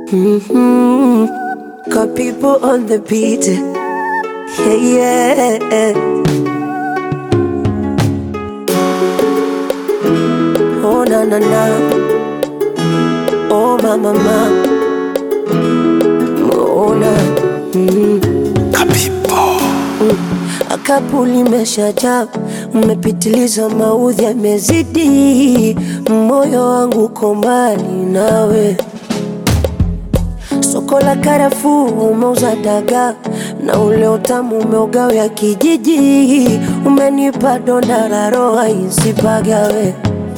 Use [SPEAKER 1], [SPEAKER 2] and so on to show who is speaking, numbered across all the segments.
[SPEAKER 1] Mm-hmm. Got people on the beat. Yeah, yeah. Oh, na na na. Oh, ma ma ma. Oh, na. Mm. Akapu limeshajaa, mmepitiliza, maudhi yamezidi, moyo wangu uko mbali nawe. Soko la karafuu umeuza dagaa na ule utamu umeugawia kijiji, umenipa donda la roho isipagawe.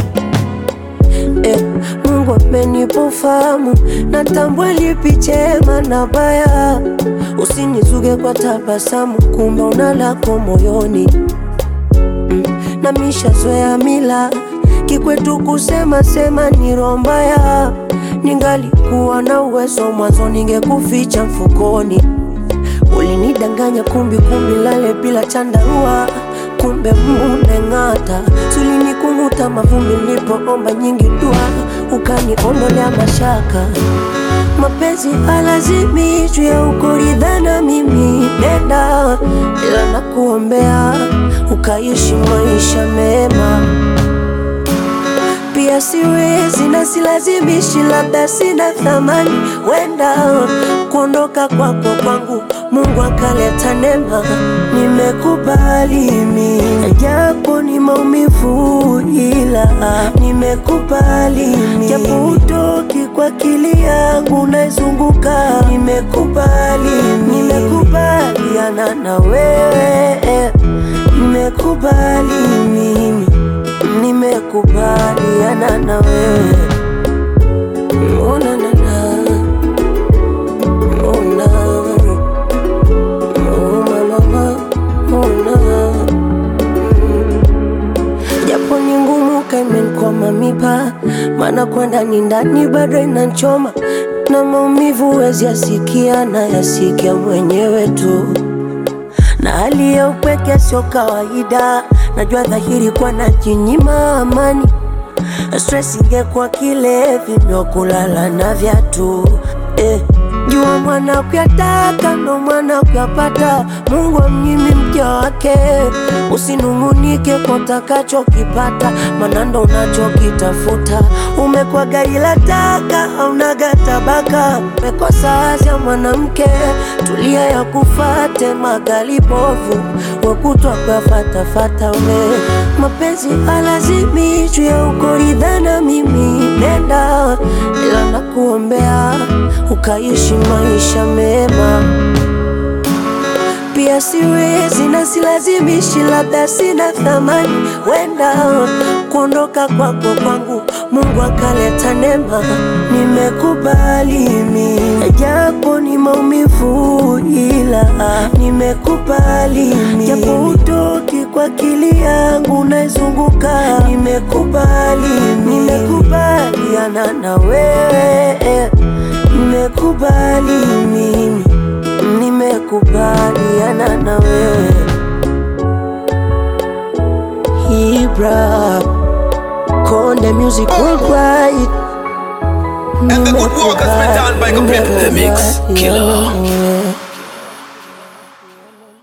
[SPEAKER 1] Eh, Mungu amenipa ufahamu, natambua lipi chema na baya. Usinizuge kwa tabasamu, kumbe una lako moyoni mm. na mishazoea mila kikwetu kusema sema ni roho mbaya. Ningalikuwa na uwezo mwanzo, ningekuficha mfukoni. Ulinidanganya kumbi kumbi, lale bila chandarua, kumbe muneng'ata. Sulinikunuta mavumbi nilipoomba nyingi dua, ukaniondolea mashaka. Mapenzi halazimishwi ya ukoridhana, mimi nenda, ila nakuombea ukaishi maisha mema pia siwezi na silazimishi, labda sina thamani, wenda kuondoka kwako kwangu Mungu akaleta neema, nimekubali mimi, japo ni maumivu, ila nimekubali mimi, japo utoki kwa akili yangu naizunguka, nimekubali mimi, nimekubaliana na wewe, nimekubali mimi nimekubaliana na wewe Oh, na, na, na. Oh, na. Oh, ma, ma, ma. Oh, na. Mm. japo ni ngumu kaimenkwama mipa maana kwenda ni ndani bado inanchoma na maumivu wezi yasikia na yasikia mwenyewe tu na hali ya upweke sio kawaida, najua dhahiri kwa najinyima amani. Stress ingekuwa kilevi ndo kulala na viatu eh. Jua mwana kuyataka ndo mwana kuyapata, Mungu amnyimi mja wake. Usinung'unike kwa utakachokipata, maana ndo unachokitafuta. Umekuwa gari la taka, haunaga tabaka, umekosa azia mwanamke, tulia ya kufate magali bovu, wakutwa kuyafatafata we mapenzi halazimishwi ya ukoridhana, mimi nenda, ila nakuombea ukaishi maisha mema pia siwezi na silazimishi, labda sina thamani, wenda kuondoka kwako kwangu Mungu akaleta neema, nimekubali mimi, japo ni maumivu, ila nimekubali mimi, japo utoki kwa akili yangu naizunguka, nimekubali mimi, nimekubaliana na wewe, nimekubali mimi nimekubaliana na wewe Ibra Konde Music Worldwide
[SPEAKER 2] And the good work has been done by Gabriel.
[SPEAKER 3] The Mix Killer.
[SPEAKER 1] Nimekubaliana